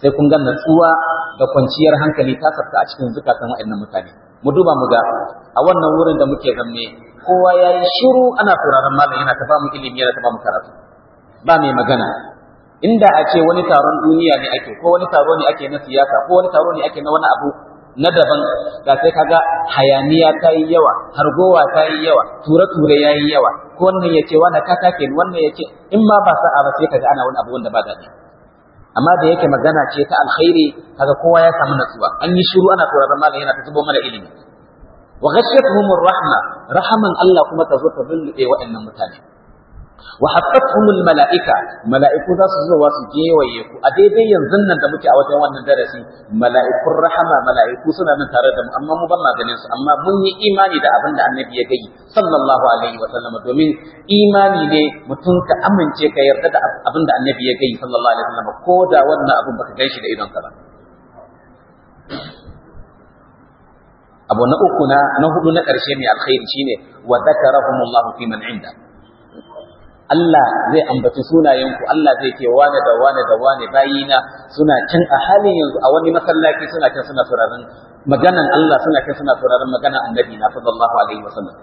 sai kun ga natsuwa da kwanciyar hankali ta sabta a cikin zukatan waɗannan mutane mu duba mu ga a wannan wurin da muke zanne kowa ya yi shiru ana sauraron malam yana ta bamu ilimi yana ta bamu karatu ba mai magana inda a ce wani taron duniya ne ake ko wani taro ne ake na siyasa ko wani taro ne ake na wani abu na daban ga sai kaga hayaniya ta yi yawa hargowa ta yi yawa ture-ture ya yi yawa ko wannan ya ce wani ka take wannan ya ce in ma ba sa'a ba sai kaga ana wani abu wanda ba daɗi amma da yake magana ce ta alkhairi kaga kowa ya samu natsuwa an yi shiru ana sauraron malam yana ta zubo mana ilimi wa ghashiyatuhum rahma rahaman Allah kuma ta zo ta lullube waɗannan mutane wa haffatuhum malaika malaiku za su zo su gewaye ku a daidai yanzu nan da muke a wajen wannan darasi malaikun rahama malaiku suna nan tare da mu amma mu ban maganin su amma mun yi imani da abin da annabi ya gai sallallahu alaihi wa sallam domin imani ne mutum ka amince ka yarda da abin da annabi ya gai sallallahu alaihi wa sallam ko da wannan abin baka gan shi da idon ka ba abu na uku na na hudu na ƙarshe mai alkhairi shine wa dhakarahumullahu fi man inda Allah zai ambaci sunayenku Allah zai ce wane da wane da wane bayina suna can a halin yanzu a wani masallaci suna can suna sauraron maganan Allah suna can suna sauraron maganan annabi na sallallahu alaihi wasallam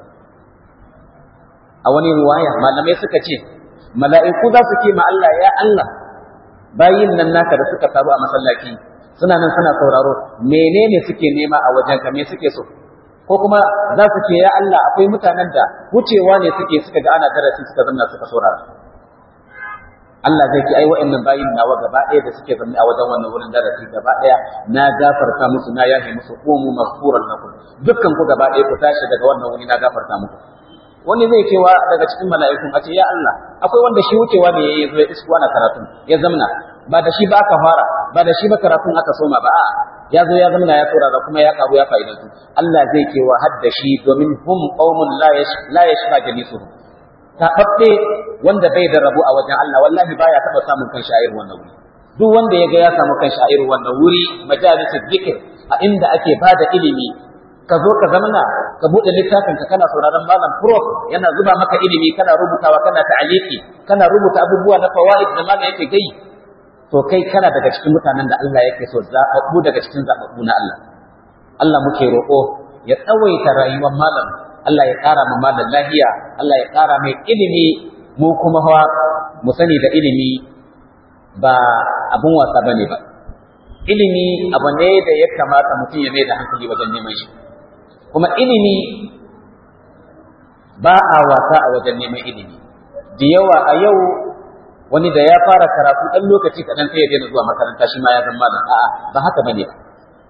a wani riwaya malamai suka ce mala'iku za su ce ma Allah ya Allah bayin nan naka da suka taru a masallaci suna nan suna sauraro menene suke nema a wajenka me suke so ko kuma za su ce ya Allah akwai mutanen da wucewa ne suke suka ga ana darasi suka zanna suka saurara Allah zai ce ai wa'annan bayin nawa gaba ɗaya da suke zanne a wajen wannan wurin darasi gaba ɗaya na gafarta musu na yafe musu qumu maghfuran lakum dukkan ku gaba ɗaya ku tashi daga wannan wuri na gafarta muku wani zai cewa daga cikin mala'ikun a ce ya Allah akwai wanda shi wucewa ne ya zo ya isko ana karatun ya zamna ba da shi ba aka fara ba da shi ba karatun aka soma ba a'a ya zo ya zamna ya saurara kuma ya karu ya fa'idantu Allah zai ce wa hadda shi domin hum qaumun la yash la yashfa jalisuhum tababbe wanda bai da rabu a wajen Allah wallahi baya taba samun kan sha'ir wannan wuri duk wanda ya ga ya samu kan sha'ir wannan wuri majalisul zikr a inda ake bada ilimi ka zo ka zamana ka buɗe littafin ka kana sauraron malam prof yana zuba maka ilimi kana rubutawa kana ta'aliki kana rubuta abubuwa na fawaid da malam yake gai to kai kana daga cikin mutanen da Allah yake so zaɓaɓɓu daga cikin zaɓaɓɓu na Allah Allah muke roƙo ya tsawaita rayuwar malam Allah ya ƙara ma malam lahiya Allah ya ƙara mai ilimi mu kuma hawa mu sani da ilimi ba abun wasa bane ba ilimi abu ne da ya kamata mutum ya mai da hankali wajen neman shi kuma ilimi ba a wasa a wajen neman ilimi da yawa a yau wani da ya fara karatu ɗan lokaci kaɗan sai ya daina zuwa makaranta shi ma ya zama malam a'a ba haka bane ba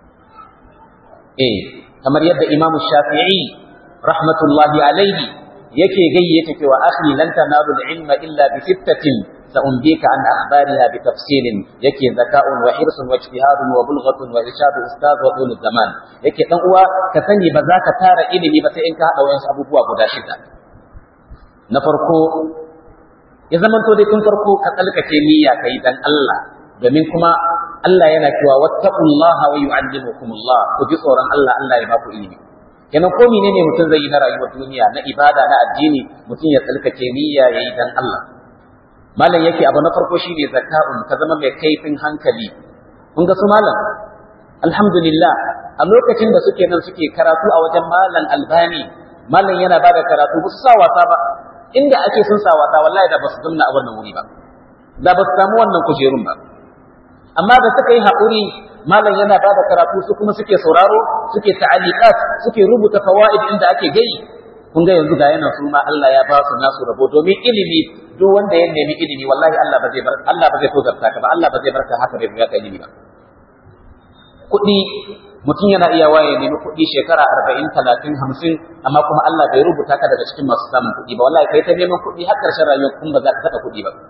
eh kamar yadda Imam Shafi'i rahmatullahi alaihi yake gayyata cewa akhi lan tanalu al-ilma illa bi sittatin سأنبيك عن أخبارها بتفصيل يكي ذكاء وحرص واجتهاد وبلغة وإرشاد أستاذ وطول الزمان يكي تنقوى كثني بذاك تار إلمي بس إنك هذا وينس أبو بوا قدا شدا نفرقو يزمن تودي تنفرقو كتلك كيمية كيدان الله domin kuma Allah yana cewa wattaqullaha wa yu'allimukumullah ku ji tsoron Allah Allah ya baku ilimi kenan ko menene mutum zai yi na rayuwar duniya na ibada na addini mutum ya tsalkake niyya yayi dan Allah malam yake abu na farko shine zaka'un ka zama mai kaifin hankali kun ga su malam alhamdulillah a lokacin da suke nan suke karatu a wajen malam albani malam yana bada karatu ba su sa wasa ba inda ake sun sa wasa wallahi da ba su zamna a wannan wuri ba da ba su samu wannan kujerun ba amma da suka yi haƙuri malam yana bada karatu su kuma suke sauraro suke ta'aliqat suke rubuta fawaid inda ake gai kun ga yanzu ga yana su ma Allah ya ba su nasu rabo domin ilimi duk wanda ya nemi ilimi wallahi Allah ba zai bar Allah ba zai tozarta ka ba Allah ba zai barka haka bai ka ilimi ba kuɗi mutum yana iya waye nemi kuɗi shekara arba'in talatin hamsin amma kuma Allah bai rubuta ka daga cikin masu samun kuɗi ba wallahi kai ta neman kuɗi har ƙarshen rayuwar kun ba za ka taɓa kuɗi ba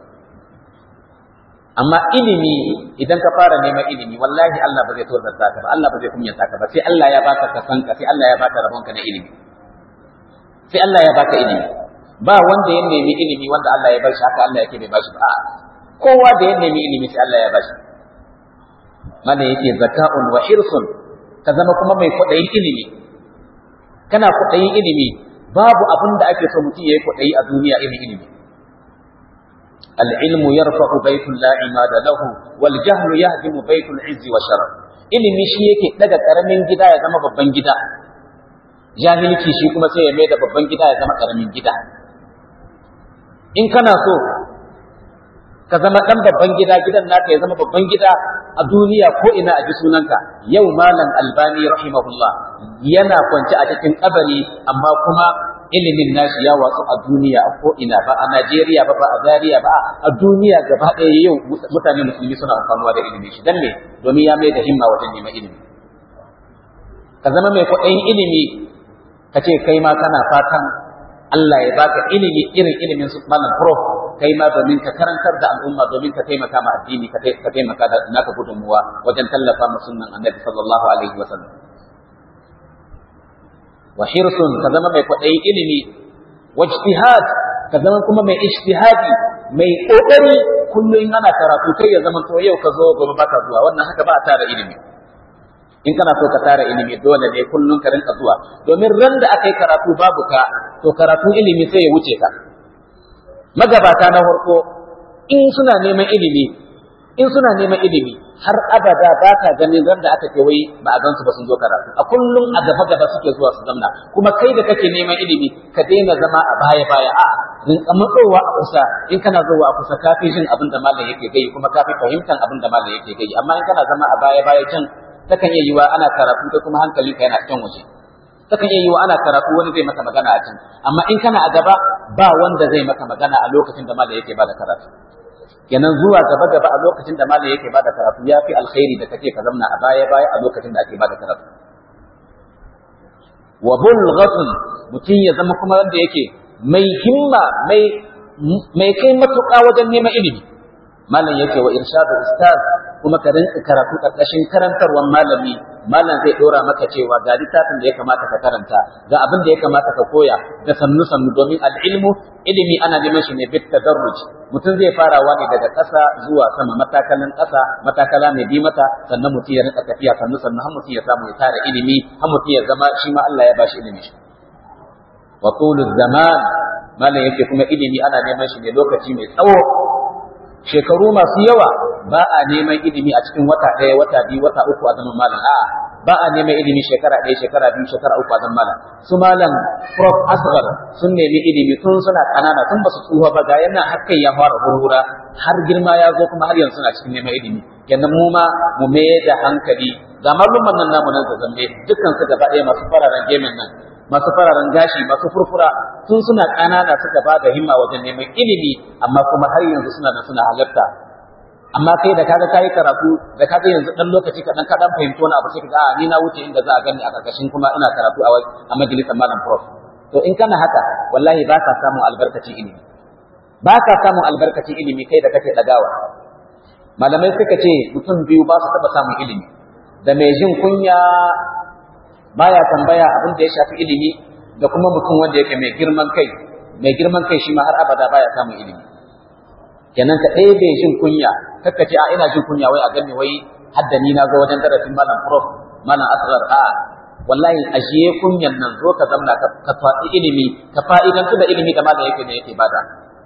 amma ilimi idan ka fara neman ilimi wallahi Allah ba zai tozarta ka ba Allah ba zai kunyata ka ba sai Allah ya baka kasanka sai Allah ya baka rabonka na ilimi sai Allah ya baka ilimi ba wanda ya nemi ilimi wanda Allah ya bashi haka Allah yake bai bashi ba kowa da ya nemi ilimi sai Allah ya bashi mana yake zaka'un wa hirsun ka zama kuma mai kwaɗayin ilimi kana kwaɗayin ilimi babu abin da ake so mutum ya yi kwaɗayi a duniya irin ilimi العلم يرفع بيت لا عماد له والجهل يهدم بيت العز والشرف ilimi shi yake daga karamin gida ya zama babban gida jahilci shi kuma sai ya mai da babban gida ya zama karamin gida in kana so ka zama dan babban gida gidan naka ya zama babban gida a duniya ko ina a ji sunanka yau malam albani rahimahullah yana kwance a cikin kabari amma kuma ilimin nashi ya watsu a duniya a ko ina ba a Najeriya ba ba a Zaria ba a duniya gaba ɗaya yau mutane musulmi suna amfanuwa da ilimin shi dan me domin ya mai da himma wajen neman ilimi ka zama mai kwaɗayin ilimi ka ce kai ma kana fatan Allah ya baka ilimi irin ilimin su malam prof kai ma domin ka karantar da al'umma domin ka taimaka ma addini ka taimaka da naka gudunmuwa wajen tallafa ma sunnan annabi sallallahu alaihi wa sallam wa hirsun ka zama mai kwaɗayin ilimi wa ijtihad ka zama kuma mai ijtihadi mai kokari kullum ana karatu kai ya zama to yau ka zo gobe baka zuwa wannan haka ba a tara ilimi in kana so ka tara ilimi dole ne kullum ka rinka zuwa domin ran da aka yi karatu babu ka to karatun ilimi sai ya wuce ka magabata na farko in suna neman ilimi in suna neman ilimi har abada ba ka ganin ran da aka ce wai ba a gan su ba sun zo karatu a kullum a gaba gaba suke zuwa su zamna kuma kai da kake neman ilimi ka daina zama a baya baya a rinka matsowa a kusa in kana zuwa a kusa kafi jin abin da malam yake gai kuma kafi fahimtar abin da malam yake gai amma in kana zama a baya baya can takan iya yiwa ana karatu kai kuma hankalinka yana can waje takan iya yiwa ana karatu wani zai maka magana a can amma in kana a gaba ba wanda zai maka magana a lokacin da malam yake bada karatu kenan zuwa gaba gaba a lokacin da malam yake bada karatu ya fi alkhairi da kake ka zamna a baya baya a lokacin da ake bada karatu wa bulghatun mutum ya zama kuma wanda yake mai himma mai mai kai matuƙa wajen neman ilimi malam yake wa irshadu ustaz kuma ka rinka karatu karkashin karantarwar malami malam zai dora maka cewa ga littafin da ya kamata ka karanta ga abin da ya kamata ka koya da sannu sannu domin al'ilmu ilimi ana neman shi ne bit tadarruj mutum zai farawa ne daga ƙasa zuwa sama matakalan ƙasa matakala mai bi mata sannan mutum ya rinka tafiya sannu sannu har mutum ya samu ya tara ilimi har mutum ya zama shi ma Allah ya bashi ilimi wa tulu zaman malam yake kuma ilimi ana neman shi ne lokaci mai tsawo shekaru masu yawa ba a neman ilimi a cikin wata ɗaya wata biyu wata uku a zaman malam a'a ba a neman ilimi shekara ɗaya shekara biyu shekara uku a zaman malam su malam prof asghar sun nemi ilimi tun suna kanana tun ba su tsufa ba ga yana har kai ya fara hurhura har girma ya zo kuma har yanzu suna cikin neman ilimi kenan mu ma mu mai da hankali ga malumman nan namu nan zambe dukkan su gaba ɗaya masu fararen gemen nan masu fararen gashi masu furfura tun suna ƙanana suka ba da himma wajen neman ilimi amma kuma har yanzu suna da suna halarta amma kai da kaga kai karatu da kaga yanzu dan lokaci kadan ka dan fahimci wani abu sai ka a ni na wuce inda za a gani a karkashin kuma ina karatu a majalisar malam prof to in kana haka wallahi ba ka samun albarkacin ilimi ba ka samun albarkacin ilimi kai da kake dagawa malamai suka ce mutum biyu ba su taba samun ilimi da mai jin kunya baya tambaya abin da ya shafi ilimi da kuma mutum wanda yake mai girman kai mai girman kai shi ma har abada baya samun ilimi kenan ka ɗaya bai jin kunya kakka ce a ina jin kunya wai a gani wai hadda ni na zo wajen darasin malam prof malam asrar a wallahi ajiye kunyan nan zo ka zamna ka faɗi ilimi ka fa'idantu da ilimi da malam yake da yake bada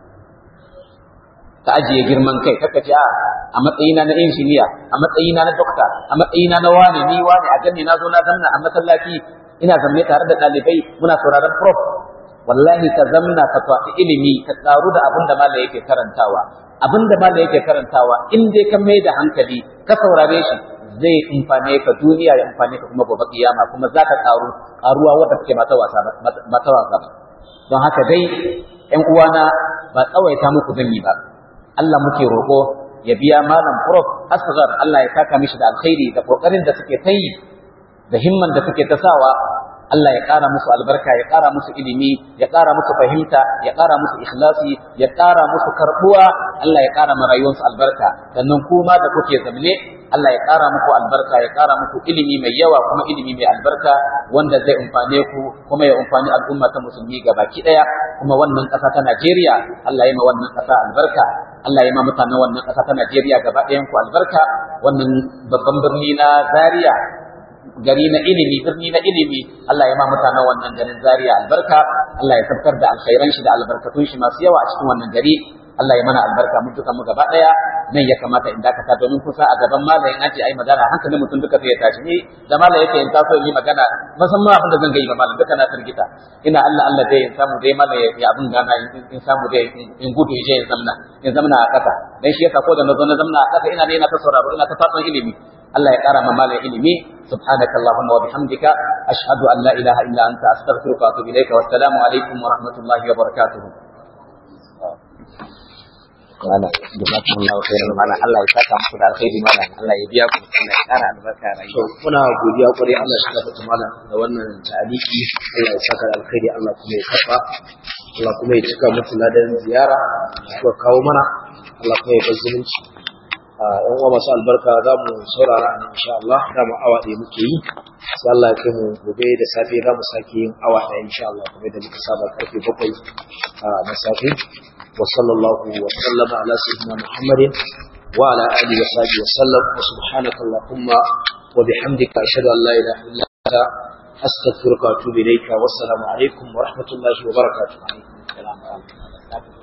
ka ajiye girman kai kakka ce a a matsayina na injiniya a matsayina na dokta a matsayina na wane ni wane a ganni na zo na zamna a masallaci ina zamne tare da ɗalibai muna sauraron prof wallahi ka zamna ka faɗi ilimi ka tsaru da abin da malam yake karantawa abin da malam yake karantawa in dai ka mai da hankali ka saurare shi zai amfane ka duniya ya amfane ka kuma gobe kiyama kuma za ka karu karuwa wadda take mata wasa mata wasa don haka dai ƴan uwana ba tsawaita muku zan yi ba Allah muke roƙo ya biya malam prof asghar Allah ya saka mishi da alkhairi da kokarin da suke ta yi da himman da suke ta sawa Allah ya ƙara musu albarka ya ƙara musu ilimi ya ƙara musu fahimta ya ƙara musu ikhlasi ya ƙara musu karɓuwa Allah ya ƙara ma rayuwarsu albarka sannan kuma da kuke zamne Allah ya ƙara muku albarka ya ƙara muku ilimi mai yawa kuma ilimi mai albarka wanda zai umfane ku kuma ya umfani al'umma ta musulmi gabaki ɗaya kuma wannan ƙasa ta Najeriya Allah ya ma wannan ƙasa albarka Allah ya ma mutanen wannan ƙasa ta Najeriya gaba ɗayan ku albarka wannan babban birni na Zaria gari na ilimi birni na ilimi Allah ya ma mutanen wannan garin Zaria albarka Allah ya tabbatar da alkhairan shi da albarkatun shi masu yawa a cikin wannan gari Allah ya mana albarka mun duka mu gaba daya nan ya kamata in dakata domin kusa a gaban malamin an ce ai magana hankalin mutum duka sai ya tashi ni da malam yake in taso yi magana musamman abin da zan ga ba malam duka na firgita ina Allah Allah dai in samu dai malam ya abin gana in samu dai in gudu je in zamna in zamna a kasa dan shi yasa ko da na zo na zamna a kasa ina ne ina ta sauraro ina ta fatan ilimi Allah ya kara ma malam ilimi subhanaka allahumma wa bihamdika ashhadu an la ilaha illa anta astaghfiruka wa atubu ilayka wassalamu alaikum wa rahmatullahi wa barakatuh mana jazakumullahu khairan mana Allah ya saka muku da alkhairi mana Allah ya biya ku Allah ya kara albarka rayuwa muna godiya kwarai Allah ya saka mana da wannan tariki Allah ya saka da alkhairi Allah kuma ya karba Allah kuma ya cika mutu ladan ziyara suka kawo mana Allah kuma ya bar zumunci yan uwa masu albarka za mu saurara a insha Allah da mu awa ɗaya muke yi sai Allah ya kai mu gobe da safe za mu sake yin awa ɗaya insha Allah kuma da muka saba karfe bakwai na safe وصلى الله وسلم على سيدنا محمد وعلى آله وصحبه وسلم وسبحانك اللهم وبحمدك أشهد أن لا إله إلا أنت أستغفرك وأتوب إليك والسلام عليكم ورحمة الله وبركاته